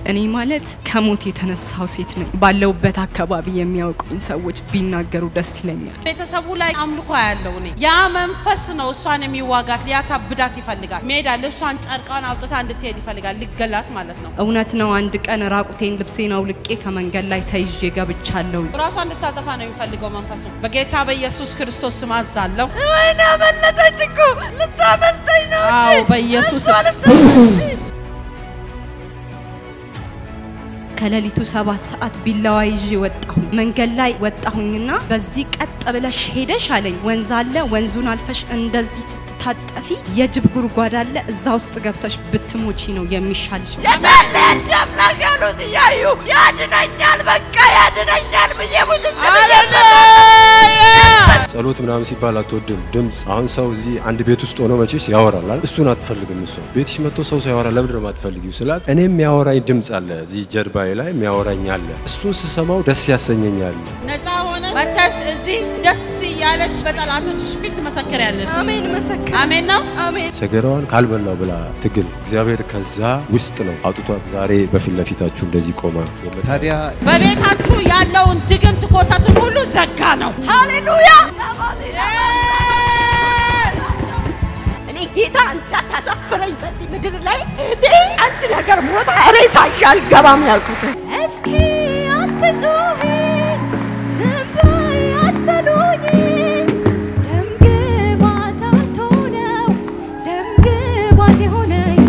እኔ ማለት ከሞት የተነሳው ሴት ነኝ። ባለውበት አካባቢ የሚያውቁኝ ሰዎች ቢናገሩ ደስ ይለኛል። ቤተሰቡ ላይ አምልኮ ያለው እኔ ያ መንፈስ ነው እሷን የሚዋጋት ሊያሳብዳት ይፈልጋል። ሜዳ ልብሷን ጨርቃን አውጥታ እንድትሄድ ይፈልጋል። ሊገላት ማለት ነው። እውነት ነው። አንድ ቀን ራቁቴን ልብሴን አውልቄ ከመንገድ ላይ ተይዤ ገብቻለሁ። ራሷን እንድታጠፋ ነው የሚፈልገው መንፈሱ። በጌታ በኢየሱስ ክርስቶስ ስም አዛለሁ። ወይኔ አመለጠች እኮ ልታመልጠኝ ነው። አዎ በኢየሱስ ከሌሊቱ ሰባት ሰዓት ቢላዋ ይዤ ወጣሁኝ። መንገድ ላይ ወጣሁኝና በዚህ ቀጥ ብለሽ ሄደሽ አለኝ። ወንዝ አለ፣ ወንዙን አልፈሽ እንደዚህ ስትታጠፊ የጅብ ጉድጓድ አለ፣ እዛ ውስጥ ገብተሽ ብትሞቺ ነው የሚሻልሽ። የታለች አምላክ ያሉት እያዩ ያድነኛል፣ በቃ ያድነኛል ብዬ ሙጭጭ ብዬ ጸሎት ምናምን ሲባል አትወድም። ድምፅ አሁን ሰው እዚህ አንድ ቤት ውስጥ ሆኖ መቼስ ያወራል አይደል? እሱን አትፈልግም። እሷ ቤትሽ መጥቶ ሰው ሲያወራ ለምንድን ነው የማትፈልጊው ስላት እኔ የሚያወራኝ ድምፅ አለ እዚህ ጀርባዬ ላይ የሚያወራኝ አለ። እሱን ስሰማው ደስ ያሰኘኛል። ነፃ ሆነ መተሽ እዚህ ደስ እያለሽ በጠላቶችሽ ፊት ትመሰክሪያለሽ። አሜን መሰከር አሜን ነው። አሜን ሰገራዋን ካልበላው ብላ ትግል እግዚአብሔር ከዛ ውስጥ ነው አውጥቷት ዛሬ በፊት ለፊታችሁ እንደዚህ ቆማ የምታ- ታዲያ በቤታችሁ ያለውን ድግምት ኮተቱን ሁሉ ዘጋ ነው። ሃሌሉያ እኔ ጌታ እንዳታሳፍረኝ በዚህ ምድር ላይ እህቴ አንድ ነገር ሞታ ሬሳ ይዤ አልገባም ያልኩት። እስኪ አትጩሂ ዝም በይ አትበሉኝ ደም ግባት አትሆነው ደም ግባት የሆነኝ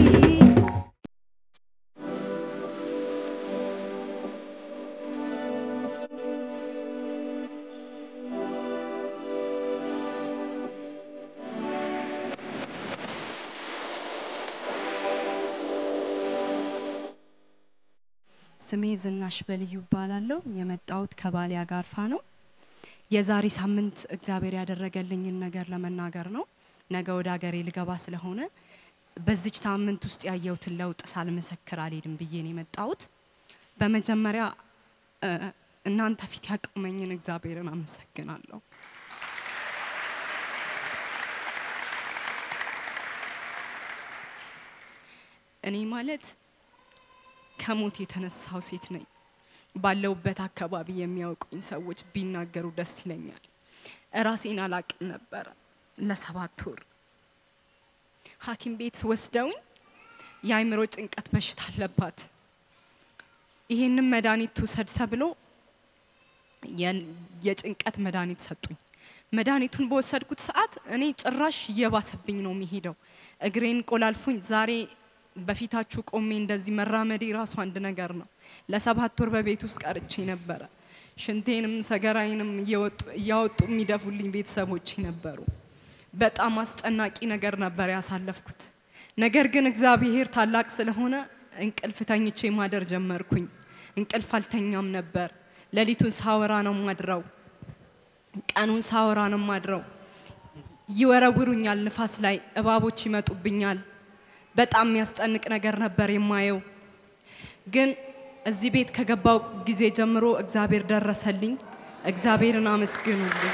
ስሜ ዝናሽ በልዩ እባላለሁ። የመጣሁት ከባሌ አጋርፋ ነው። የዛሬ ሳምንት እግዚአብሔር ያደረገልኝን ነገር ለመናገር ነው። ነገ ወደ ሀገሬ ልገባ ስለሆነ በዚች ሳምንት ውስጥ ያየሁትን ለውጥ ሳልመሰክር አልሄድም ብዬ ነው የመጣሁት። በመጀመሪያ እ፣ እናንተ ፊት ያቆመኝን እግዚአብሔርን አመሰግናለሁ። እኔ ማለት ከሞት የተነሳው ሴት ነኝ። ባለውበት አካባቢ የሚያውቁኝ ሰዎች ቢናገሩ ደስ ይለኛል። ራሴን አላቅም ነበረ ለሰባት ወር ሐኪም ቤት ወስደውኝ የአእምሮ ጭንቀት በሽታ አለባት፣ ይሄንን መድኃኒት ትውሰድ ተብሎ የን- የጭንቀት መድኃኒት ሰጡኝ። መድኃኒቱን በወሰድኩት ሰዓት እኔ ጭራሽ እየባሰብኝ ነው የሚሄደው። እግሬን ቆላልፎኝ ዛሬ በፊታችሁ ቆሜ እንደዚህ መራመዴ ራሱ አንድ ነገር ነው። ለሰባት ወር በቤት ውስጥ ቀርቼ ነበረ። ሽንቴንም ሰገራዬንም እየወጡ- እያወጡ የሚደፉልኝ ቤተሰቦቼ ነበሩ። በጣም አስጨናቂ ነገር ነበር ያሳለፍኩት። ነገር ግን እግዚአብሔር ታላቅ ስለሆነ እንቅልፍ ተኝቼ ማደር ጀመርኩኝ። እንቅልፍ አልተኛም ነበር። ሌሊቱን ሳወራ ነው ማድረው፣ ቀኑን ሳወራ ነው ማድረው። ይወረውሩኛል፣ ንፋስ ላይ እባቦች ይመጡብኛል። በጣም የሚያስጨንቅ ነገር ነበር የማየው። ግን እዚህ ቤት ከገባው ጊዜ ጀምሮ እግዚአብሔር ደረሰልኝ። እግዚአብሔርን አመስግኑልኝ።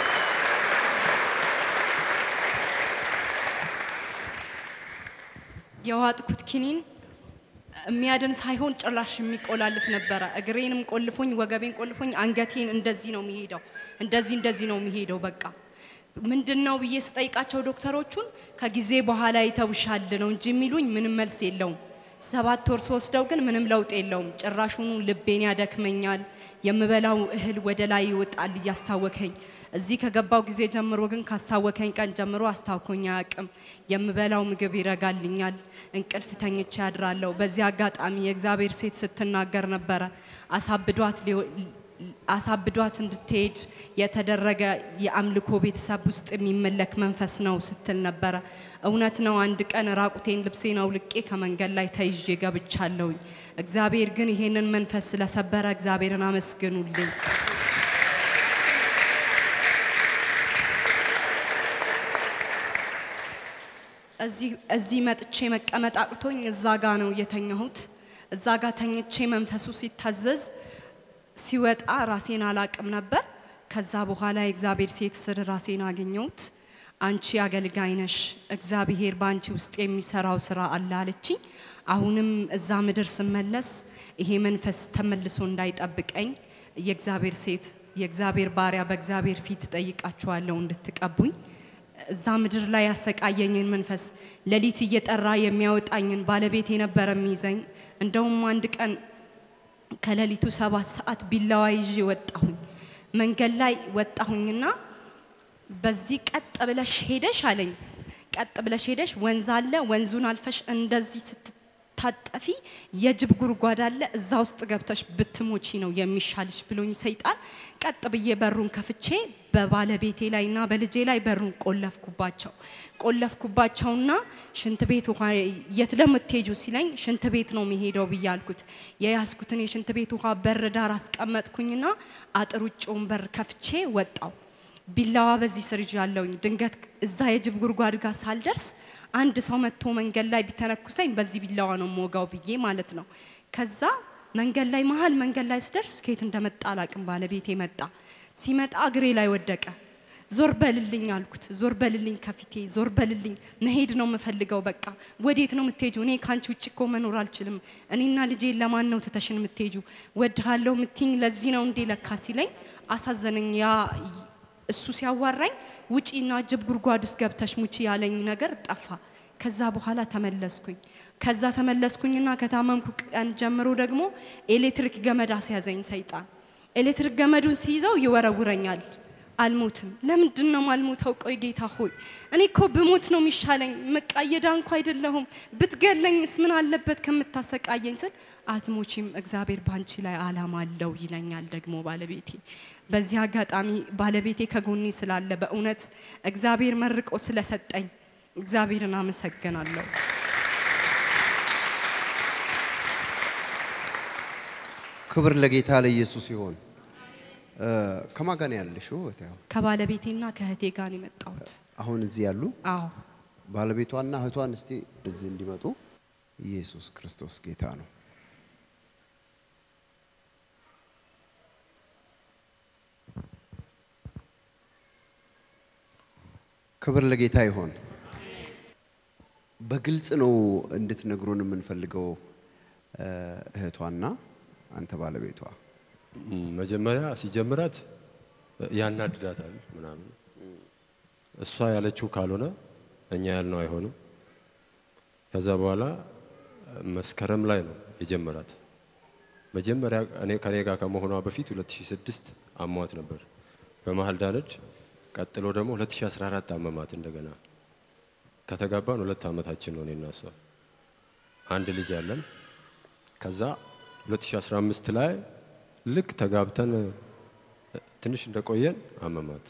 የዋጥኩት ኪኒን የሚያድን ሳይሆን ጭራሽ የሚቆላልፍ ነበረ። እግሬንም ቆልፎኝ፣ ወገቤን ቆልፎኝ፣ አንገቴን እንደዚህ ነው የሚሄደው፣ እንደዚህ እንደዚህ ነው የሚሄደው። በቃ ምንድን ነው ብዬ ስጠይቃቸው ዶክተሮቹን ከጊዜ በኋላ ይተውሻል ነው እንጂ የሚሉኝ ምንም መልስ የለውም። ሰባት ወር ስወስደው ግን ምንም ለውጥ የለውም። ጭራሹኑ ልቤን ያደክመኛል። የምበላው እህል ወደ ላይ ይወጣል እያስታወከኝ። እዚህ ከገባው ጊዜ ጀምሮ ግን ካስታወከኝ ቀን ጀምሮ አስታውኮኝ አያውቅም። የምበላው ምግብ ይረጋልኛል። እንቅልፍ ተኝቼ ያድራለሁ። በዚህ አጋጣሚ የእግዚአብሔር ሴት ስትናገር ነበረ አሳብዷት ሊሆ- አሳብዷት እንድትሄድ የተደረገ የአምልኮ ቤተሰብ ውስጥ የሚመለክ መንፈስ ነው ስትል ነበረ። እውነት ነው። አንድ ቀን ራቁቴን ልብሴን አውልቄ ከመንገድ ላይ ተይዤ ገብቻለሁኝ። እግዚአብሔር ግን ይሄንን መንፈስ ስለሰበረ እግዚአብሔርን አመስግኑልኝ። እዚህ እዚህ መጥቼ መቀመጥ አቅቶኝ እዛ ጋ ነው የተኛሁት። እዛ ጋ ተኝቼ መንፈሱ ሲታዘዝ ሲወጣ ራሴን አላቅም ነበር። ከዛ በኋላ የእግዚአብሔር ሴት ስር ራሴን አገኘሁት። አንቺ አገልጋይ ነሽ፣ እግዚአብሔር በአንቺ ውስጥ የሚሰራው ስራ አለ አለችኝ። አሁንም እዛ ምድር ስመለስ ይሄ መንፈስ ተመልሶ እንዳይጠብቀኝ የእግዚአብሔር ሴት የእግዚአብሔር ባሪያ በእግዚአብሔር ፊት ጠይቃችኋለሁ እንድትቀቡኝ እዛ ምድር ላይ ያሰቃየኝን መንፈስ ሌሊት እየጠራ የሚያወጣኝን ባለቤት የነበረ የሚይዘኝ እንደውም አንድ ቀን ከሌሊቱ ሰባት ሰዓት ቢላዋ ይዤ ወጣሁኝ። መንገድ ላይ ወጣሁኝና በዚህ ቀጥ ብለሽ ሄደሽ አለኝ። ቀጥ ብለሽ ሄደሽ ወንዝ አለ፣ ወንዙን አልፈሽ እንደዚህ ስትታጠፊ የጅብ ጉድጓድ አለ፣ እዛ ውስጥ ገብተሽ ብትሞቺ ነው የሚሻልሽ ብሎኝ ሰይጣን ቀጥ ብዬ በሩን ከፍቼ በባለቤቴ ላይና በልጄ ላይ በሩን ቆለፍኩባቸው። ቆለፍኩባቸውና ሽንት ቤት ውሃ የት ለምትሄጁ ሲለኝ ሽንት ቤት ነው የሚሄደው ብዬ አልኩት። የያዝኩትን የሽንት ቤት ውሃ በር ዳር አስቀመጥኩኝና አጥር ውጭውን በር ከፍቼ ወጣው። ቢላዋ በዚህ ስር ይዣለሁኝ። ድንገት እዛ የጅብ ጉድጓድ ጋር ሳልደርስ አንድ ሰው መጥቶ መንገድ ላይ ቢተነኩሰኝ በዚህ ቢላዋ ነው ሞጋው ብዬ ማለት ነው። ከዛ መንገድ ላይ መሀል መንገድ ላይ ስደርስ ከየት እንደመጣ አላቅም። ባለቤቴ መጣ። ሲመጣ እግሬ ላይ ወደቀ። ዞር በልልኝ አልኩት። ዞር በልልኝ ከፊቴ ዞር በልልኝ፣ መሄድ ነው የምፈልገው። በቃ ወዴት ነው የምትሄጁ? እኔ ከአንቺ ውጭ እኮ መኖር አልችልም። እኔና ልጄ ለማን ነው ትተሽን የምትሄጁ? ወድሃለሁ ምትኝ ለዚህ ነው እንዴ ለካ ሲለኝ አሳዘነኝ። ያ እሱ ሲያዋራኝ ውጪና ጅብ ጉድጓድ ውስጥ ገብተሽ ሙቺ ያለኝ ነገር ጠፋ። ከዛ በኋላ ተመለስኩኝ። ከዛ ተመለስኩኝና ከታመምኩ ቀን ጀምሮ ደግሞ ኤሌክትሪክ ገመድ አስያዘኝ ሰይጣን። ኤሌክትሪክ ገመዱን ሲይዘው ይወረውረኛል። አልሞትም። ለምንድን ነው ማልሞተው? ቆይ ጌታ ሆይ እኔ እኮ ብሞት ነው የሚሻለኝ። መቃየዳ እንኳ አይደለሁም። ብትገለኝስ ምን አለበት ከምታሰቃየኝ ስል አትሞቺም፣ እግዚአብሔር ባንቺ ላይ አላማ አለው ይለኛል ደግሞ ባለቤቴ። በዚህ አጋጣሚ ባለቤቴ ከጎኔ ስላለ በእውነት እግዚአብሔር መርቆ ስለሰጠኝ እግዚአብሔርን አመሰግናለሁ። ክብር ለጌታ ለኢየሱስ ይሆን። ከማን ጋር ነው ያለሽው? እህቴ? ከባለቤቴና ከእህቴ ጋር ነው የመጣሁት። አሁን እዚህ ያሉ አዎ ባለቤቷና እህቷን እስቲ እዚህ እንዲመጡ። ኢየሱስ ክርስቶስ ጌታ ነው። ክብር ለጌታ ይሆን። በግልጽ ነው እንድትነግሩን የምንፈልገው እህቷና አንተ ባለቤቷ እም፣ መጀመሪያ ሲጀምራት ያናድዳታል ምናምን። እሷ ያለችው ካልሆነ እኛ ያልነው አይሆንም። ከዛ በኋላ መስከረም ላይ ነው የጀመራት። መጀመሪያ እኔ ከኔ ጋር ከመሆኗ በፊት 2006 አሟት ነበር፣ በመሀል ዳነች። ቀጥሎ ደግሞ 2014 አመማት እንደገና። ከተጋባን ሁለት ዓመታችን ነው እኔና እሷ። አንድ ልጅ ያለን። ከዛ 2015 ላይ ልክ ተጋብተን ትንሽ እንደቆየን አመማት።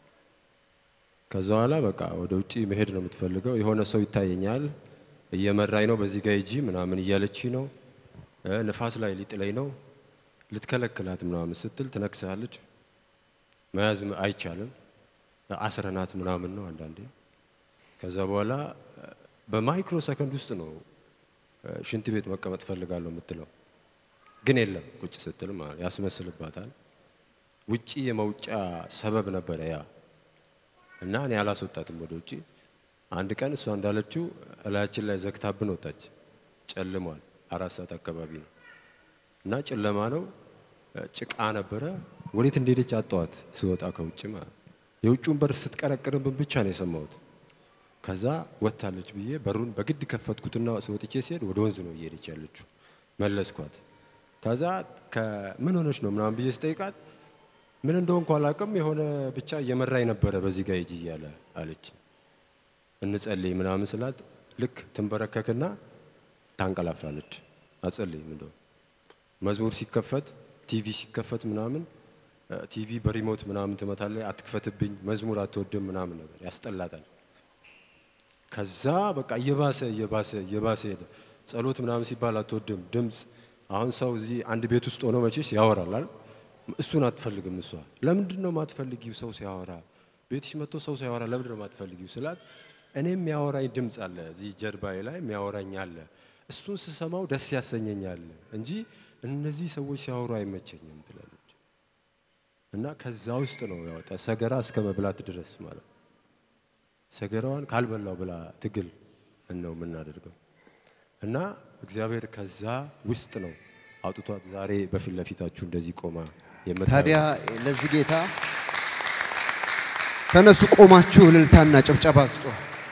ከዛ በኋላ በቃ ወደ ውጪ መሄድ ነው የምትፈልገው። የሆነ ሰው ይታየኛል እየመራኝ ነው፣ በዚህ ጋር ሂጂ ምናምን እያለች ነው። እ ንፋስ ላይ ሊጥለኝ ነው። ልትከለክላት ምናምን ስትል ትነክሳለች። መያዝ አይቻልም። አስረናት ምናምን ነው አንዳንዴ። ከዛ በኋላ በማይክሮ ሰከንድ ውስጥ ነው ሽንት ቤት መቀመጥ ፈልጋለሁ የምትለው ግን የለም ቁጭ ስትል ማለት ያስመስልባታል። ውጪ የመውጫ ሰበብ ነበረ ያ እና እኔ አላስወጣትም ወደ ውጪ። አንድ ቀን እሷ እንዳለችው እላያችን ላይ ዘግታብን ወጣች። ጨልሟል። አራት ሰዓት አካባቢ ነው እና ጨለማ ነው፣ ጭቃ ነበረ። ወዴት እንደሄደች አጣዋት ስወጣ ከውጭ ማለት የውጭውን በር ስትቀረቅርብን ብቻ ነው የሰማሁት። ከዛ ወጥታለች ብዬ በሩን በግድ ከፈትኩትና ስወጥቼ ሲሄድ ወደ ወንዝ ነው እየሄደች ያለችው። መለስኳት። ከዛ ከምን ሆነች ነው ምናምን ብዬ ስጠይቃት ምን እንደሆንኩ አላውቅም፣ የሆነ ብቻ እየመራኝ ነበረ በዚህ ጋር ሂጂ እያለ አለች። እንጸልይ ምናምን ስላት ልክ ትንበረከክና ታንቀላፋለች። አጸልይም እንደው መዝሙር ሲከፈት ቲቪ ሲከፈት ምናምን ቲቪ በሪሞት ምናምን ትመታለች። አትክፈትብኝ፣ መዝሙር አትወድም ምናምን ነገር ያስጠላታል። ከዛ በቃ እየባሰ እየባሰ እየባሰ ሄደ። ጸሎት ምናምን ሲባል አትወድም ድምፅ። አሁን ሰው እዚህ አንድ ቤት ውስጥ ሆኖ መቼስ ያወራል አይደል? እሱን አትፈልግም እሷ። ለምንድን ነው ማትፈልጊው? ሰው ሲያወራ ቤትሽ መጥቶ ሰው ሲያወራ ለምንድን ነው ማትፈልጊው ስላት፣ እኔ የሚያወራኝ ድምፅ አለ እዚህ ጀርባዬ ላይ የሚያወራኝ አለ። እሱን ስሰማው ደስ ያሰኘኛል እንጂ እነዚህ ሰዎች ሲያወሩ አይመቸኝም ትላለች። እና ከዛ ውስጥ ነው ያወጣ ሰገራ እስከ መብላት ድረስ ማለት ነው። ሰገራዋን ካልበላው ብላ ትግል ነው የምናደርገው። እና እግዚአብሔር ከዛ ውስጥ ነው አውጥቷት ዛሬ በፊት ለፊታችሁ እንደዚህ ቆማ የምታዩት ታዲያ ለዚህ ጌታ ተነሱ፣ ቆማችሁ እልልታና ጭብጨባ ስጡ።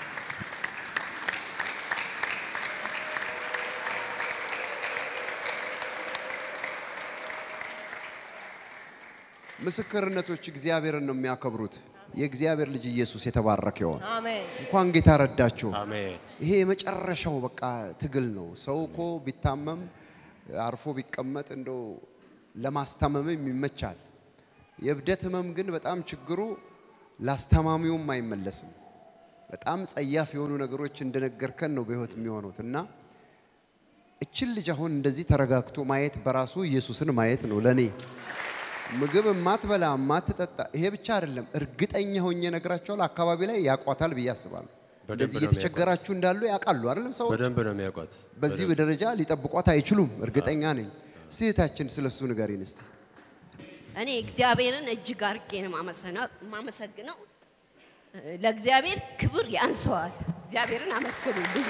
ምስክርነቶች እግዚአብሔርን ነው የሚያከብሩት። የእግዚአብሔር ልጅ ኢየሱስ የተባረከ ይሆን። አሜን። እንኳን ጌታ ረዳችሁ። አሜን ይሄ የመጨረሻው በቃ ትግል ነው። ሰው እኮ ቢታመም አርፎ ቢቀመጥ እንደው ለማስታመምም ይመቻል። የእብደት ህመም ግን በጣም ችግሩ ላስታማሚውም አይመለስም። በጣም ጸያፍ የሆኑ ነገሮች እንደነገርከን ነው በህይወት የሚሆኑት እና እችን ልጅ አሁን እንደዚህ ተረጋግቶ ማየት በራሱ ኢየሱስን ማየት ነው ለኔ። ምግብ የማትበላ የማትጠጣ ይሄ ብቻ አይደለም፣ እርግጠኛ ሆኜ ነግራቸዋል። አካባቢ ላይ ያቋታል ብዬ አስባለሁ። በደንብ እንደዚህ ነው እየተቸገራችሁ እንዳሉ ያውቃሉ አይደለም ሰዎች በደንብ ነው የሚያውቋት። በዚህ ደረጃ ሊጠብቋት አይችሉም። እርግጠኛ ነኝ። ስህታችን ስለሱ ንገሪን እስቲ። እኔ እግዚአብሔርን እጅግ አርጌ ነው ማመሰና- ማመሰግነው። ለእግዚአብሔር ክብር ያንሰዋል። እግዚአብሔርን አመስግኑልኝ።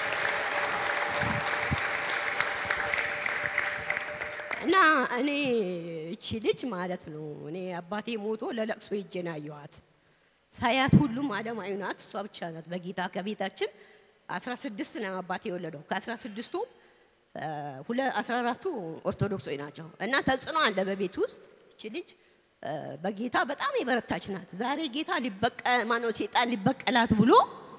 እና እኔ እቺ ልጅ ማለት ነው እኔ አባቴ ሞቶ ለለቅሶ ሄጄ ነው ያየኋት። ሳያት ሁሉም አለማዊ ናት፣ እሷ ብቻ ናት በጌታ ከቤታችን 16 ነው አባቴ የወለደው ከአስራ ስድስቱ አስራ አራቱ ኦርቶዶክሶች ናቸው እና ተጽዕኖ አለ በቤት ውስጥ እቺ ልጅ እ፣ በጌታ በጣም የበረታች ናት። ዛሬ ጌታ ሊበቀ ማነው ሴጣን ሊበቀላት ብሎ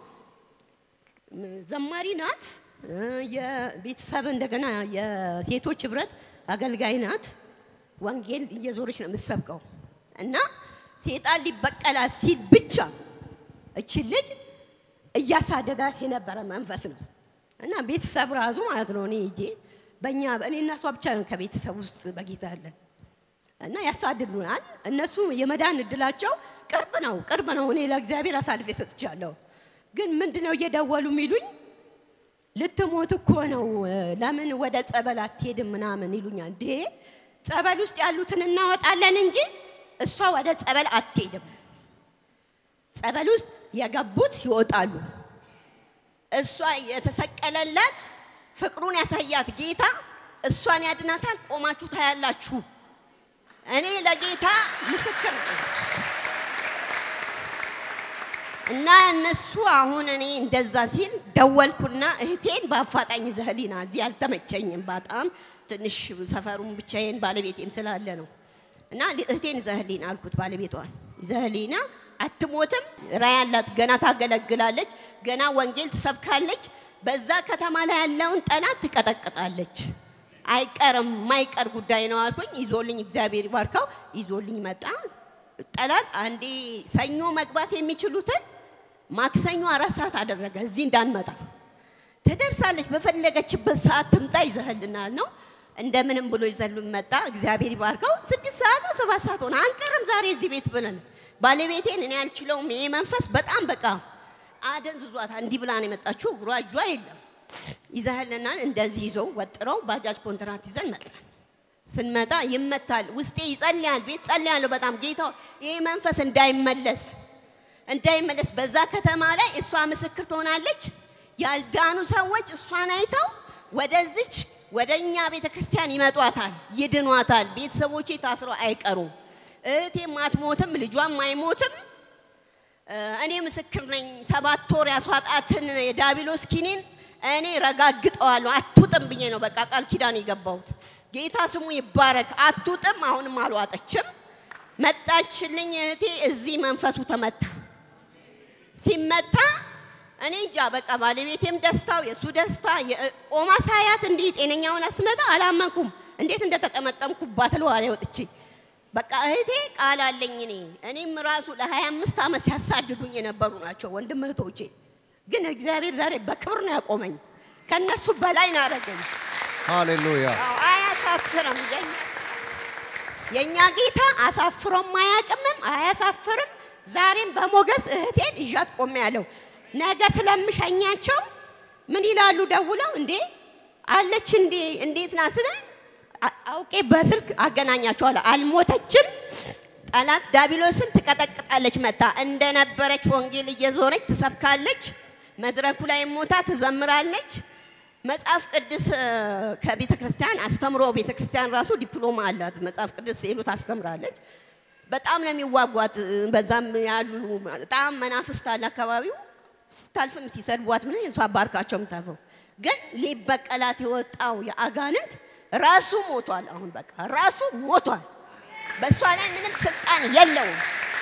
ዘማሪ ናት። እ፣ የቤተሰብ እንደገና የሴቶች ህብረት አገልጋይ ናት። ወንጌል እየዞረች ነው የምትሰብከው እና ሴጣን ሊበቀላት ሲል ብቻ እቺ ልጅ እያሳደዳት የነበረ መንፈስ ነው እና ቤተሰብ ራሱ ማለት ነው እኔ ሂጄ በእኛ እኔ እና እሷ ብቻ ነን ከቤተሰብ ውስጥ በጌታ ያለን እና ያሳድዱናል። እነሱ የመዳን እድላቸው ቅርብ ነው ቅርብ ነው። እኔ ለእግዚአብሔር አሳልፌ ሰጥቻለሁ። ግን ምንድነው እየደወሉ የሚሉኝ ልትሞት እኮ ነው፣ ለምን ወደ ጸበል አትሄድም ምናምን ይሉኛል። እንዴ ጸበል ውስጥ ያሉትን እናወጣለን እንጂ እሷ ወደ ጸበል አትሄድም። ጸበል ውስጥ የገቡት ይወጣሉ። እሷ የተሰቀለላት ፍቅሩን ያሳያት ጌታ እሷን ያድናታል። ቆማችሁ ታያላችሁ። እኔ ለጌታ ምስክር ነኝ። እና እነሱ አሁን እኔ እንደዛ ሲል ደወልኩና እህቴን በአፋጣኝ ዘህሊና እዚህ አልተመቸኝም። በጣም ትንሽ ሰፈሩን ብቻዬን ባለቤቴም ስላለ ነው። እና እህቴን ዘህሊና አልኩት ባለቤቷን ዘህሊና አትሞትም፣ ራዕይ አላት፣ ገና ታገለግላለች፣ ገና ወንጌል ትሰብካለች፣ በዛ ከተማ ላይ ያለውን ጠላት ትቀጠቅጣለች። አይቀርም፣ ማይቀር ጉዳይ ነው አልኩኝ። ይዞልኝ እግዚአብሔር ይባርከው ይዞልኝ መጣ። ጠላት አንዴ ሰኞ መግባት የሚችሉትን ማክሰኞ አራት ሰዓት አደረገ እዚህ እንዳንመጣ። ትደርሳለች፣ በፈለገችበት ሰዓት ትምጣ፣ ይዘህልናል ነው። እንደምንም ብሎ ይዘሉን መጣ። እግዚአብሔር ይባርከው። ስድስት ሰዓት ነው ሰባት ሰዓት ሆነ። አንቀርም ዛሬ እዚህ ቤት ብለን ባለቤቴን እኔ አልችለውም። ይሄ መንፈስ በጣም በቃ አደንዝዟታል። እንዲህ ብላ ነው የመጣችው። እግሯ እጇ የለም። ይዘህልናል። እንደዚህ ይዘው ወጥረው ባጃጅ ኮንትራት ይዘን መጣን። ስንመጣ ይመታል። ውስጤ ይጸልያል። ቤት ጸልያለሁ በጣም ጌታ ይሄ መንፈስ እንዳይመለስ እንዳይመለስ በዛ ከተማ ላይ እሷ ምስክር ትሆናለች። ያልዳኑ ሰዎች እሷን አይተው ወደዚች ወደ እኛ ቤተ ክርስቲያን ይመጧታል፣ ይድኗታል። ቤተሰቦቼ ታስረው አይቀሩም። እህቴም አትሞትም፣ ልጇም አይሞትም። እ፣ እኔ ምስክር ነኝ። ሰባት ወር ያስዋጣትን የዳቢሎስ ኪኒን እኔ ረጋግጠዋለሁ። አትውጥም ብዬ ነው በቃ ቃል ኪዳን የገባሁት። ጌታ ስሙ ይባረክ። አትውጥም። አሁንም አልዋጠችም። መጣችልኝ እህቴ። እዚህ መንፈሱ ተመታ። ሲመታ እኔ እንጃ በቃ ባለቤቴም ደስታው የእሱ ደስታ የ- ቆማ ሳያት እንዲህ ጤነኛውን አስመጣ አላመንኩም። እንዴት እንደተጠመጠምኩባት ለዋላ ወጥቼ በቃ እህቴ ቃል አለኝ እኔ እኔም ራሱ ለ25 ዓመት ሲያሳድዱኝ የነበሩ ናቸው ወንድም እህቶቼ። ግን እግዚአብሔር ዛሬ በክብር ነው ያቆመኝ። ከነሱ በላይ ነው ያደረገኝ። ሃሌሉያ። አዎ፣ አያሳፍርም። የኛ የእኛ ጌታ አሳፍሮም አያውቅምም፣ አያሳፍርም። ዛሬም በሞገስ እህቴን ይዣት ቆሜ ያለው ነገ ስለምሸኛቸው ምን ይላሉ ደውለው እንዴ አለች እንዴ እንዴት ናት ስለ አ- አውቄ በስልክ አገናኛቸዋለሁ። አልሞተችም። ጠላት ዳቢሎስን ትቀጠቅጣለች። መታ እንደነበረች ወንጌል እየዞረች ትሰብካለች። መድረኩ ላይ ሞታ ትዘምራለች። መጽሐፍ ቅዱስ እ፣ ከቤተ ክርስቲያን አስተምሮ ቤተ ክርስቲያን ራሱ ዲፕሎማ አላት። መጽሐፍ ቅዱስ ሄሉ ታስተምራለች። በጣም ነው የሚዋጓት። እ፣ በዛም ያሉ በጣም መናፍስት አለ አካባቢው። ስታልፍም ሲሰድቧት ምን እሷ ባርካቸው የምታልፈው ግን ሊበቀላት የወጣው የአጋንንት ራሱ ሞቷል። አሁን በቃ ራሱ ሞቷል። በእሷ ላይ ምንም ስልጣን የለውም።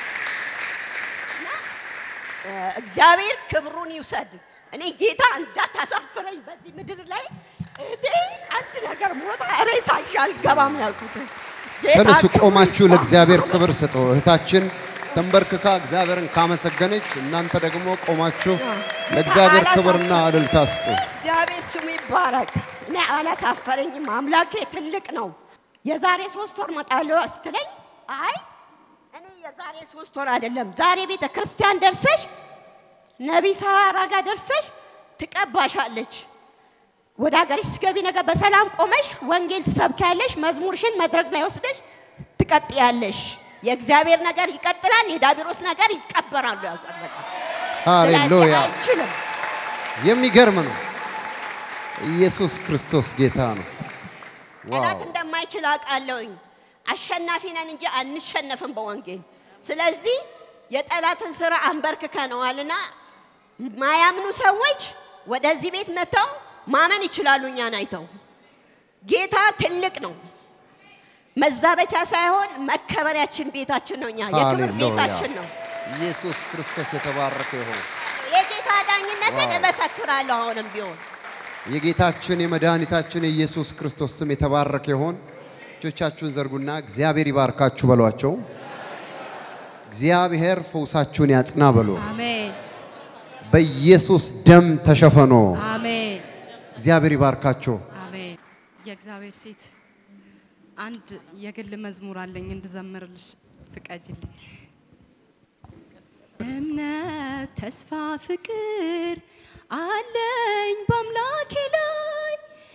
እ፣ እግዚአብሔር ክብሩን ይውሰድ። እኔ ጌታ እንዳታሳፍረኝ በዚህ ምድር ላይ እህቴ አንድ ነገር ሞታ ሬሳ ይዤ አልገባም ነው ያልኩት። ጌታ ተነሱ፣ ክብሩን ቆማችሁ ይስፋ። ለእግዚአብሔር ክብር ስጡ። እህታችን ተንበርክካ እግዚአብሔርን ካመሰገነች፣ እናንተ ደግሞ ቆማችሁ ለእግዚአብሔር ክብርና እልልታ ስጡ። እግዚአብሔር ስሙ ይባረክ። እኔ አላሳፈረኝም። አምላኬ ትልቅ ነው። የዛሬ ሶስት ወር መጣለሁ ስትለኝ አይ እኔ የዛሬ ሶስት ወር አይደለም ዛሬ ቤተ ክርስቲያን ደርሰሽ ነቢይ ሳራ ጋር ደርሰሽ ትቀባሻለች። ወደ ሀገርሽ ስገቢ ነገር በሰላም ቆመሽ ወንጌል ትሰብኪያለሽ። መዝሙርሽን መድረክ ላይ ወስደሽ ትቀጥያለሽ። የእግዚአብሔር ነገር ይቀጥላል፣ የዳቢሮስ ነገር ይቀበራሉ። ያልኳት በቃ ሃሌሉያ! ስለዚህ አልችልም። የሚገርም ነው። ኢየሱስ ክርስቶስ ጌታ ነው። ጠላት ዋው! እንደማይችል አውቃለሁኝ። አሸናፊ ነን እንጂ አንሸነፍም በወንጌል። ስለዚህ የጠላትን ስራ አንበርክከነዋልና ማያምኑ ሰዎች ወደዚህ ቤት መጥተው ማመን ይችላሉ። እኛን አይተው ጌታ ትልቅ ነው። መዛበቻ ሳይሆን መከበሪያችን ቤታችን ነው። እኛ የክብር ሃሌሉያ! ቤታችን ነው። ኢየሱስ ክርስቶስ የተባረከ ይሁን። የጌታ ዳኝነትን ዋው! እመሰክራለሁ አሁንም ቢሆን የጌታችን የመድኃኒታችን የኢየሱስ ክርስቶስ ስም የተባረከ ይሁን። እጆቻችሁን ዘርጉና እግዚአብሔር ይባርካችሁ በሏቸው። እግዚአብሔር ፈውሳችሁን ያጽና በሉ። አሜን በኢየሱስ ደም ተሸፈኖ አሜን እግዚአብሔር ይባርካችሁ። አሜን። የእግዚአብሔር ሴት አንድ የግል መዝሙር አለኝ እንድዘምርልሽ ፍቀጅልኝ። እምነት፣ ተስፋ፣ ፍቅር አለኝ በአምላኬ ላይ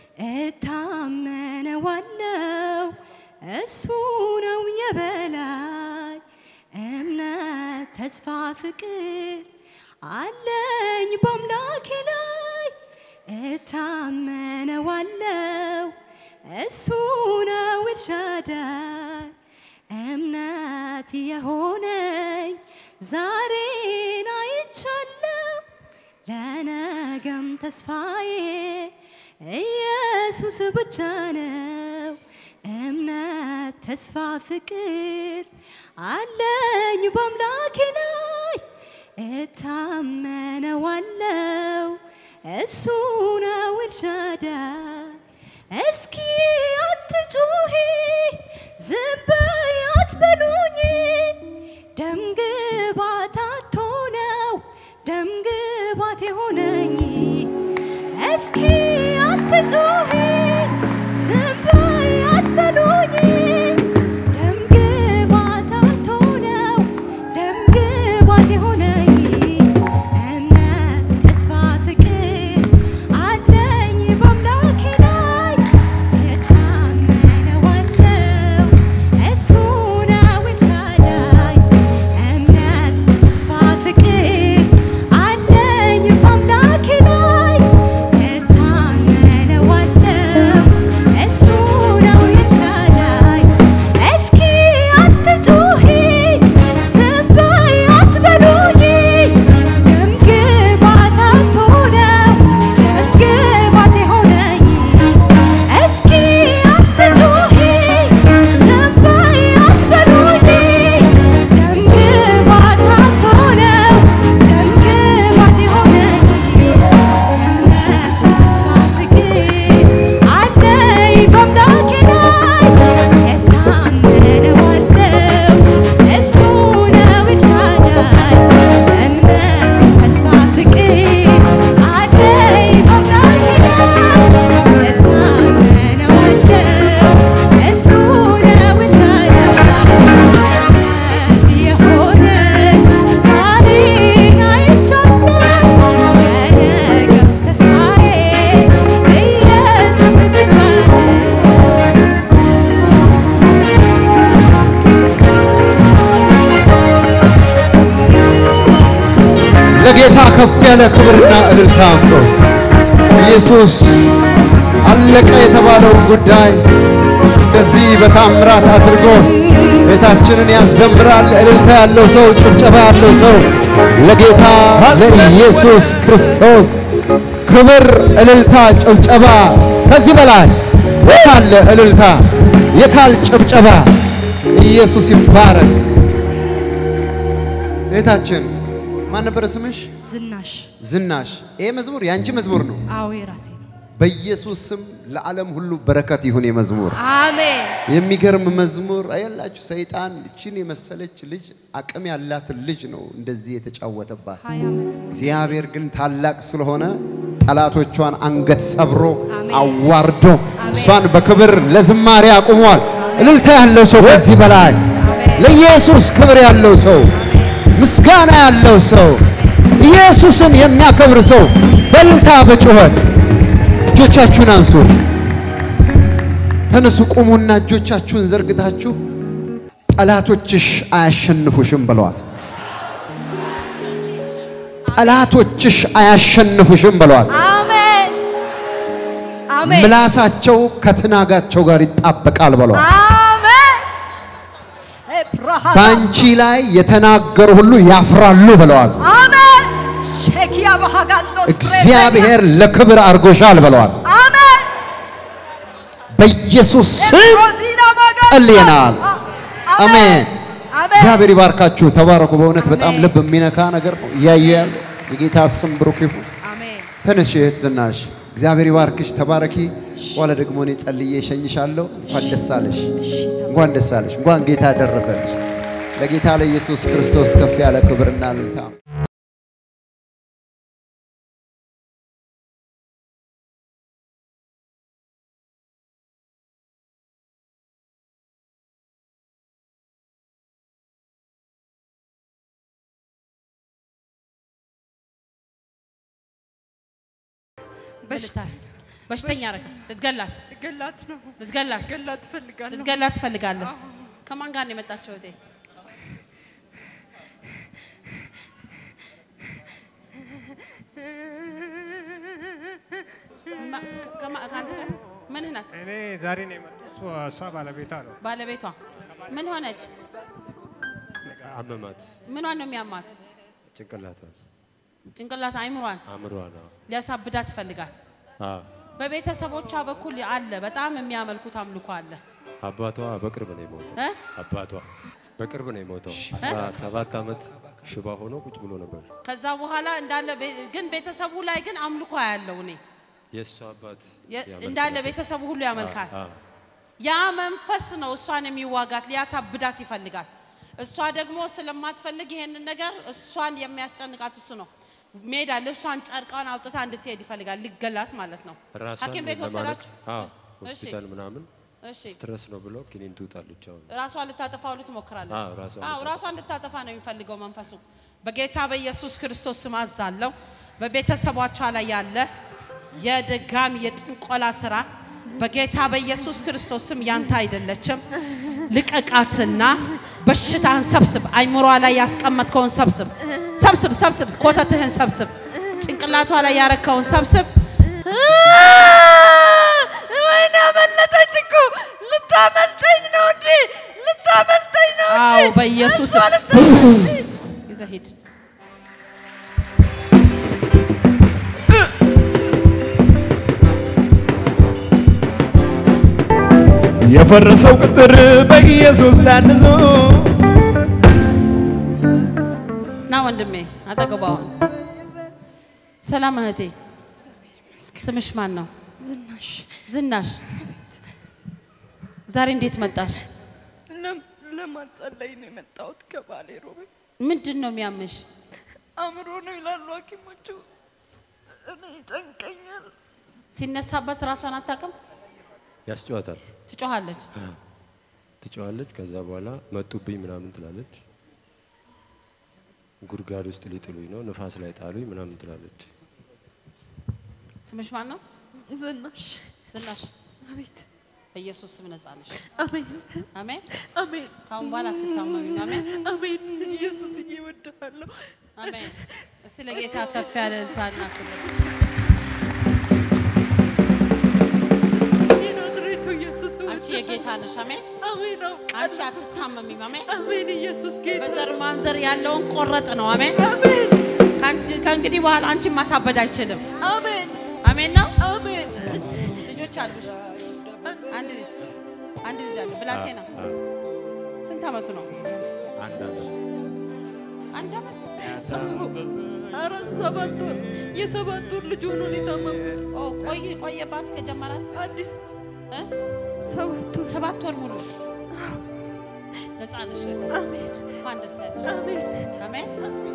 እታመነዋለው እሱ ነው የበላይ። እምነት፣ ተስፋ፣ ፍቅር አለኝ በአምላኬ ላይ እታመነዋለው እሱ ነው ኤልሻዳይ እምነት የሆነኝ ዛሬን አይቻለው ለነገም ተስፋዬ ኢየሱስ ብቻ ነው። እምነት ተስፋ ፍቅር አለኝ በአምላኬ ላይ እታመነዋለው እሱ ነው ኤልሻዳይ እስኪ አትጩሂ ዝም በይ አትበሉኝ ደም ግባት አቶ ነው ደም ግባት የሆነኝ እስኪ አትጩሂ ዝም በይ አትበሉኝ ደም ግባት አቶ ነው ደም ግባት የሆነኝ እምነት ተስፋ ፍቅር አለኝ በአምላኬ ላይ እታመነዋለው እሱ ነው ኤልሻዳይ እምነት ተስፋ ፍቅር አለኝ በአምላኬ ላይ እታመነዋለው እሱ ነው ኤልሻዳይ እስኪ አትጩሂ ዝም በይ አትበሉኝ ደም ግባት አቶ ነው ደም ግባት የሆነኝ እስኪ አትጩሂ ዝም በይ አትበሉኝ ደም ግባት አቶ ነው ደም ግባት የሆነኝ እምነት ተስፋ ፍቅር አለኝ በአምላኬ ላይ እታመነዋለው እሱ ነው ኤልሻዳይ እምነት ተስፋ ፍቅር አለኝ በአምላኬ ላይ እታመነዋለው እሱ ነው ኤልሻዳይ የሆነኝ ዛሬ አይቻለሁ የነገ ተስፋዬ ኢየሱስ ብቻ ነው። ለጌታ ከፍ ያለ ክብርና እልልታ አምጡ። ኢየሱስ አለቀ የተባለውን ጉዳይ እንደዚህ በታምራት አድርጎ ቤታችንን ያዘምራል። እልልታ ያለው ሰው፣ ጭብጨባ ያለው ሰው ለጌታ ለኢየሱስ ክርስቶስ ክብር፣ እልልታ፣ ጭብጨባ ከዚህ በላይ የታለ እልልታ? የታል ጭብጨባ? ኢየሱስ ይባረክ። ቤታችን ማን ነበረ ስምሽ? ዝናሽ ዝናሽ። ይሄ መዝሙር የአንቺ መዝሙር ነው። አዎ የራሴ ነው። በኢየሱስ ስም ለዓለም ሁሉ በረከት ይሁን። የመዝሙር አሜን የሚገርም መዝሙር አየላችሁ። ሰይጣን እችን የመሰለች ልጅ አቅም ያላትን ልጅ ነው እንደዚህ የተጫወተባት። ሀያ መዝሙር እግዚአብሔር ግን ታላቅ ስለሆነ ጠላቶቿን አንገት ሰብሮ አሜን። አዋርዶ እሷን በክብር ለዝማሬ አቁሟል። እልልታ ያለው ሰው ከዚህ በላይ ለኢየሱስ ክብር ያለው ሰው ምስጋና ያለው ሰው ኢየሱስን የሚያከብር ሰው በእልልታ በጩኸት እጆቻችሁን አንሱ። ተነሱ፣ ቁሙና እጆቻችሁን ዘርግታችሁ ጠላቶችሽ አያሸንፉሽም በሏት። ጠላቶችሽ አያሸንፉሽም በሏት። አሜን አሜን ምላሳቸው ከትናጋቸው ጋር ይጣበቃል በሏት። አሜን ሴፕራሃ በአንቺ ላይ የተናገሩ ሁሉ ያፍራሉ በለዋት። አሜን ሼኪያ ባሃጋንዶስ እግዚአብሔር ለክብር አድርጎሻል በለዋት። አሜን በኢየሱስ ስም ሮዲና ማጋንዶስ ጸልየናል። አሜን። አሜን እግዚአብሔር ይባርካችሁ። ተባረኩ። በእውነት በጣም ልብ የሚነካ ነገር ነው እያየ ያለው። የጌታ ስም ብሩክ ይሁን። አሜን ተነሽ እህት ዝናሽ፣ እግዚአብሔር ይባርክሽ። ተባረኪ። በኋላ ደግሞ እኔ ጸልዬ እሸኝሻለሁ። እንኳን ደስ አለሽ፣ እንኳን ደስ አለሽ፣ እንኳን ጌታ ደረሰልሽ። ለጌታ ለኢየሱስ ክርስቶስ ከፍ ያለ ክብርና እልልታ በሽተኛ ረከ ልትገላት ገላት ነው ልትገላት ገላት ትፈልጋለሁ ልትገላት ትፈልጋለህ። ከማን ጋር ነው የመጣቸው? እህቴ ማ- ከማ- ከአንተ ጋር ምንህ ናት? እኔ ዛሬ ነው የመጣሁት። እሷ- እሷ ባለቤቷ ነው። ባለቤቷ ምን ሆነች? አመማት፣ ምኗን ነው የሚያማት? ጭንቅላቷን፣ ጭንቅላት አይምሯን አእምሯን። አዎ። ሊያሳብዳት ይፈልጋል። አዎ። በቤተሰቦቿ በኩል አለ፣ በጣም የሚያመልኩት አምልኮ አለ አባቷ በቅርብ ነው የሞተው። እ? አባቷ በቅርብ ነው የሞተው። አስራ ሰባት ዓመት ሽባ ሆኖ ቁጭ ብሎ ነበር። ከዛ በኋላ እንዳለ ቤ- ግን ቤተሰቡ ላይ ግን አምልኮ ያለው እኔ የእሱ አባት የ- ያመልክ እንዳለ ነበር። ቤተሰቡ ሁሉ ያመልካል። አዎ። ያ መንፈስ ነው እሷን የሚዋጋት ሊያሳብዳት ይፈልጋል። እሷ ደግሞ ስለማትፈልግ ይሄንን ነገር እሷን የሚያስጨንቃት እሱ ነው። ሜዳ ልብሷን ጨርቃን አውጥታ እንድትሄድ ይፈልጋል። ሊገላት ማለት ነው። ራሷን ሐኪም ቤት ለማለት ወሰዳችሁ? አዎ፣ እሺ። ሆስፒታል ምናምን እሺ ስትረስ ነው ብሎ ኪኒን ትውጣለች። አሁን ራሷ ልታጠፋ ሁሉ ትሞክራለች። አዎ፣ ራሷን አዎ ልታጠፋ። ራሷን ልታጠፋ ነው የሚፈልገው መንፈሱ። በጌታ በኢየሱስ ክርስቶስ ስም አዛለሁ። በቤተሰቦቿ ላይ ያለ የድጋም የጥንቆላ ስራ በጌታ በኢየሱስ ክርስቶስ ስም ያንተ አይደለችም። ልቀቃትና በሽታህን ሰብስብ። አይምሯ ላይ ያስቀመጥከውን ሰብስብ፣ ሰብስብ፣ ሰብስብ። ኮተትህን ሰብስብ። ጭንቅላቷ ላይ ያረከውን ሰብስብ። ወይኔ አመለጠች እኮ ልታመልጠኝ ነው እንዴ ልታመልጠኝ ነው እንዴ አዎ በኢየሱስ እሷ ልታመልጠኝ ይዘህ ሂድ። የፈረሰው ቅጥር በኢየሱስ ታንጾ ና ወንድሜ አጠገቧ አሁን። ሰላም እህቴ፣ ስምሽ ማን ነው? ዝናሽ ዝናሽ። ዛሬ እንዴት መጣሽ? ለም- ለማጸለይ ነው የመጣሁት ከባሌ ሮቤ ምንድን ነው የሚያምሽ? አእምሮ ነው ይላሉ ሐኪሞቹ እኔ ይጨንቀኛል ሲነሳበት ራሷን አታውቅም፣ ያስጨዋታል፣ ትጮኻለች። ትጨዋለች። ከዛ በኋላ መጡብኝ ምናምን ትላለች። ጉድጓድ ውስጥ ሊጥሉኝ ነው፣ ንፋስ ላይ ጣሉኝ ምናምን ትላለች። ስምሽ ማን ነው? ዝናሽ ዝናሽ። አቤት በኢየሱስ ስም ነጻ ነሽ። አሜን አሜን። አሜን ካሁን በኋላ አትታመሚም። አሜን አሜን ኢየሱስ እወድሃለሁ አሜን። እስቲ ለጌታ ከፍ ያለ እልልታና ክብር የጌታ ነሽ። አሜን። አሜን ነው አንቺ አትታመሚም። አሜን። አሜን ኢየሱስ ጌታ በዘር ማንዘር ያለውን ቆረጥ ነው። አሜን። አሜን ከአንቺ- ከእንግዲህ በኋላ አንቺን ማሳበድ አይችልም። አሜን አሜን ነው። አሜን ልጆች አሉ። አንድ ልጅ አንድ ልጅ አለ። ብላቴና ስንት አመቱ ነው? አንድ አመት አንድ አመት። ኧረ ሰባት ወር የሰባት ወር ልጅ ሆኖ ነው የታመምኩት ኦ ቆይ ቆየባት ከጀመራት አዲስ እ? ሰባት ወር ሰባት ወር ሙሉ ነፃ ነሽ። እህቴ። አሜን እንኳን ደስ ያለሽ። አሜን አሜን።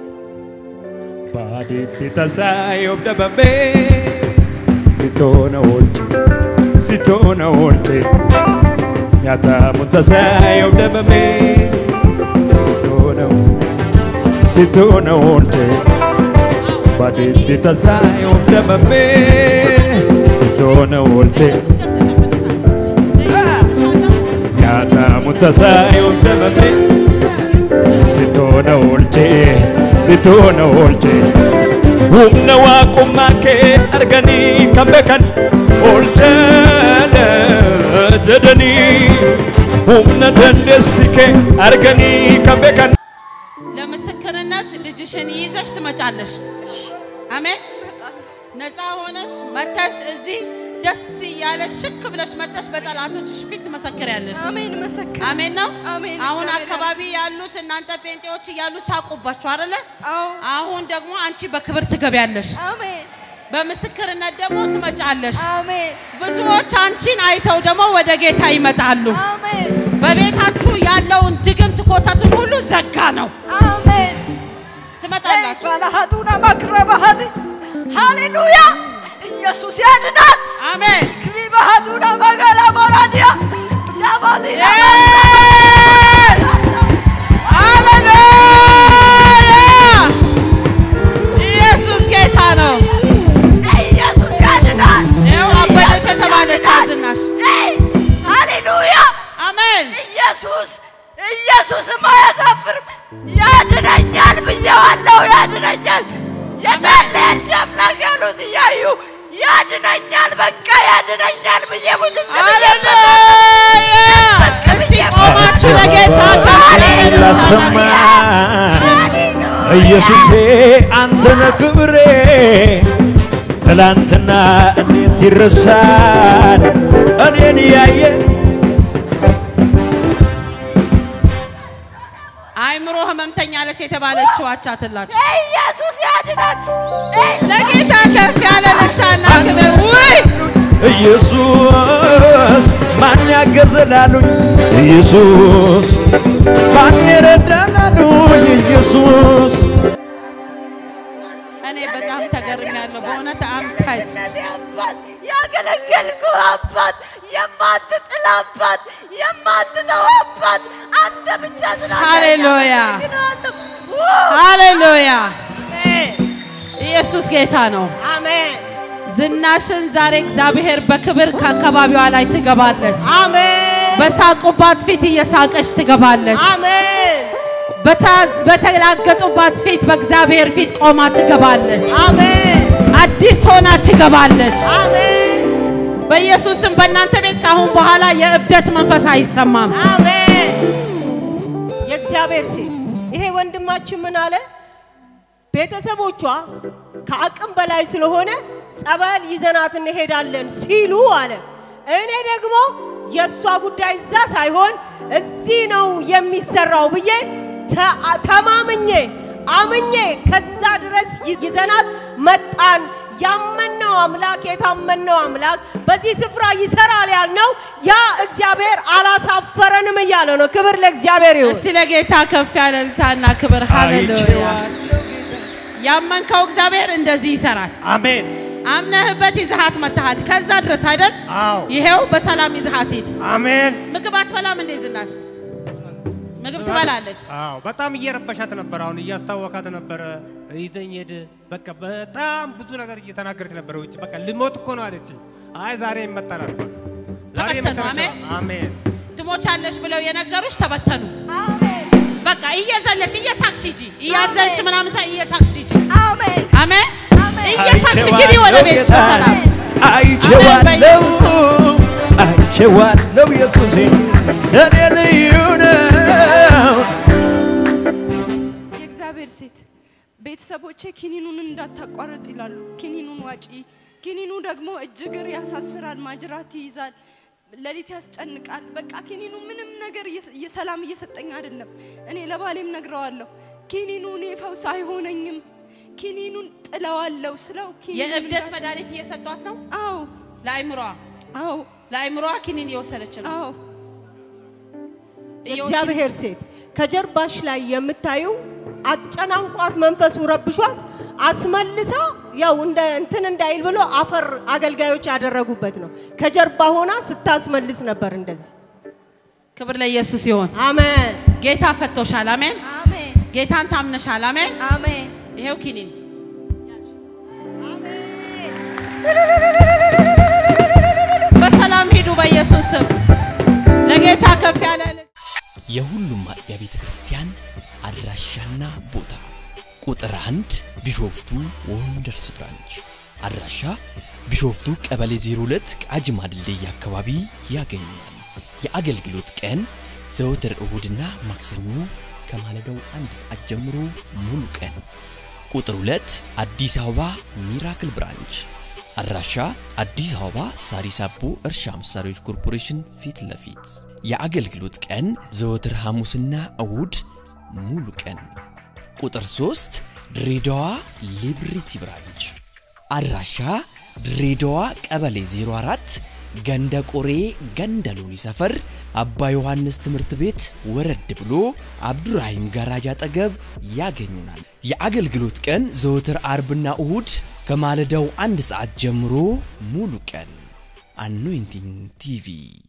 Baaditti tasaa of dhabamee sitoona oolche sitoona oolche nyaatamu tasaa of dhabamee sitoona sitoona oolche baaditti tasaa of dhabamee sitoona oolche nyaatamu tasaa of dhabamee sitoona oolche sitoona oolche humna waaqummaa kee arganii kan beekan oolcheedha jedhanii humna dandeessi kee arganii kan beekan ለምስክርነት ልጅሽን ይዘሽ ትመጫለሽ። አሜን። ነፃ ሆነሽ መተሽ እዚህ ደስ እያለሽ ሽክ ብለሽ መተሽ በጠላቶችሽ ፊት ትመሰክሪያለሽ። አሜን መሰከር አሜን ነው። አሜን። አሁን እግዚአብሔር አካባቢ ያሉት እናንተ ጴንጤዎች እያሉ ሳቁባችሁ አይደለ? አዎ አሁን ደግሞ አንቺ በክብር ትገቢያለሽ። አሜን በምስክርነት ደግሞ ትመጫለሽ። አሜን ብዙዎች አንቺን አይተው ደግሞ ወደ ጌታ ይመጣሉ። አሜን በቤታችሁ ያለውን ድግምት ኮተቱን ሁሉ ዘጋ ነው። አሜን ትመጣላችሁ። ባለሀቱና ማክረባሀት ሃሌሉያ ኢየሱስ ያድናል አሜን። ክሪ ባህቱና መገላ ቦራዲያ ዳባዲና ሃሌሉያ! ኢየሱስ ጌታ ነው። ኢየሱስ ያድናል ይኸው አበደች የተባለች አዝናሽ። አይ ሃሌሉያ አሜን። ኢየሱስ ኢየሱስም አያሳፍርም ያድነኛል ብዬዋለሁ ያድነኛል የታለያች አምላክ ያሉት እያዩ ያድነኛል በቃ ያድነኛል ብዬ ሙጭጭ ሃሌሉያ! እስቲ ቆማችሁ ለጌታ ክብር ላሰማ ኢየሱሴ አንተነ ክብሬ ትላንትና እንዴት ይረሳል እኔን ያየ አይምሮ ህመምተኛ ነች የተባለችው አቻትላችሁ ኢየሱስ ያድናል ለጌታ ከፍ ያለ ልልታና ክብር ውይ ኢየሱስ ማን ያገዘላሉኝ ኢየሱስ ማን ይረዳላሉኝ ኢየሱስ እኔ በጣም ተገርሚያለሁ በእውነት አምታች አባት ያገለገልኩ አባት የማትጥል አባት የማትተው አባት አንተ ብቻ ስላለ ሃሌሉያ አመሰግናለሁ። ሃሌሉያ ኢየሱስ ጌታ ነው። አሜን ዝናሽን ዛሬ እግዚአብሔር በክብር ከአካባቢዋ ላይ ትገባለች። አሜን በሳቁባት ፊት እየሳቀች ትገባለች። አሜን በታዝ በተላገጡባት ፊት በእግዚአብሔር ፊት ቆማ ትገባለች። አሜን አዲስ ሆና ትገባለች። አሜን በኢየሱስም በእናንተ ቤት ካሁን በኋላ የእብደት መንፈስ አይሰማም። አሜን የእግዚአብሔር ሴት ይሄ ወንድማችን ምን አለ? ቤተሰቦቿ ከአቅም በላይ ስለሆነ ጸበል ይዘናት እንሄዳለን ሲሉ አለ። እኔ ደግሞ የእሷ ጉዳይ እዛ ሳይሆን እዚህ ነው የሚሰራው ብዬ ተ- ተማምኜ አምኜ ከዛ ድረስ ይ- ይዘናት መጣን። ያመነው አምላክ የታመነው አምላክ በዚህ ስፍራ ይሰራል ያልነው ያ እግዚአብሔር አላሳፈረንም እያለ ነው። ክብር ለእግዚአብሔር ይሁን። እስቲ ለጌታ ከፍ ያለ እልልታና ክብር ሃሌሉያ። ያመንከው እግዚአብሔር እንደዚህ ይሰራል። አሜን። አምነህበት ይዘሃት መጥተሃል። ከዛ ድረስ አይደል? አዎ ይሄው በሰላም ይዘሃት ሂድ። አሜን። ምግብ አትበላም እንዴ ዝናሽ? ምግብ ትበላለች። አዎ በጣም እየረበሻት ነበር። አሁን እያስታወካት ነበረ። ይዘኝ ሄድ በቃ በጣም ብዙ ነገር እየተናገረች ነበረ። ውጭ በቃ ልሞት እኮ ነው አለች። አይ ዛሬ ይመጣል አልኳት። ዛሬ ተበተኑ፣ የመጨረሻ አሜን። አሜን። ትሞቻለሽ ብለው የነገሩሽ ተበተኑ። በቃ እየዘለሽ እየሳቅሽ ሂጂ፣ እያዘንሽ ምናምን ሳይ እየሳቅሽ ሂጂ። አሜን አሜን። እየሳቅሽ ግቢ ወደ ቤት በሰላም አይቼዋለሁ በኢየሱስ አይቼዋለሁ ኢየሱሴ እኔ ልዩ ነው የእግዚአብሔር ሴት ቤተሰቦቼ ኪኒኑን እንዳታቋርጥ ይላሉ። ኪኒኑን ዋጪ። ኪኒኑ ደግሞ እጅ እግር ያሳስራል፣ ማጅራት ይይዛል፣ ሌሊት ያስጨንቃል። በቃ ኪኒኑ ምንም ነገር እየሰ- እየሰላም እየሰጠኝ አይደለም። እኔ ለባሌም ነግረዋለሁ። ኪኒኑ እኔ ፈውስ አይሆነኝም፣ ኪኒኑን ጥለዋለሁ ስለው ኪኒኑን የእብደት እንዳት- መድኃኒት እየሰጧት ነው። አዎ ለአይምሯ አዎ ለአይምሯ ኪኒን እየወሰደች ነው። አዎ የእግዚአብሔር ሴት ከጀርባሽ ላይ የምታየው አጨናንቋት መንፈሱ ረብሿት አስመልሳ ያው እንደ እንትን እንዳይል ብሎ አፈር አገልጋዮች ያደረጉበት ነው። ከጀርባ ሆና ስታስመልስ ነበር እንደዚህ። ክብር ለኢየሱስ ይሆን። አሜን። ጌታ ፈቶሻል። አሜን። አሜን ጌታን ታምነሻል። አሜን። አሜን ይሄው ኪኒን በሰላም ሂዱ በኢየሱስ ስም። ለጌታ ከፍ ያለ እልል- የሁሉም አጥቢያ ቤተ ክርስቲያን አድራሻና ቦታ ቁጥር አንድ ቢሾፍቱ ወንደርስ ብራንች አድራሻ ቢሾፍቱ ቀበሌ 02 ቃጂማ ድልድይ አካባቢ ያገኛል። የአገልግሎት ቀን ዘወትር እሁድና ማክሰኞ ከማለዳው አንድ ሰዓት ጀምሮ ሙሉ ቀን። ቁጥር 2 አዲስ አበባ ሚራክል ብራንች አድራሻ አዲስ አበባ ሳሪስ አቦ እርሻ መሳሪያዎች ኮርፖሬሽን ፊት ለፊት የአገልግሎት ቀን ዘወትር ሐሙስና እሁድ ሙሉ ቀን። ቁጥር 3 ድሬዳዋ ሊብሪቲ ብራንች አድራሻ ድሬዳዋ ቀበሌ 04 ገንደ ቆሬ ገንደ ሎኒ ሰፈር አባ ዮሐንስ ትምህርት ቤት ወረድ ብሎ አብዱራሂም ጋራጅ አጠገብ ያገኙናል። የአገልግሎት ቀን ዘወትር አርብና እሁድ ከማለዳው አንድ ሰዓት ጀምሮ ሙሉ ቀን። አኖይንቲንግ ቲቪ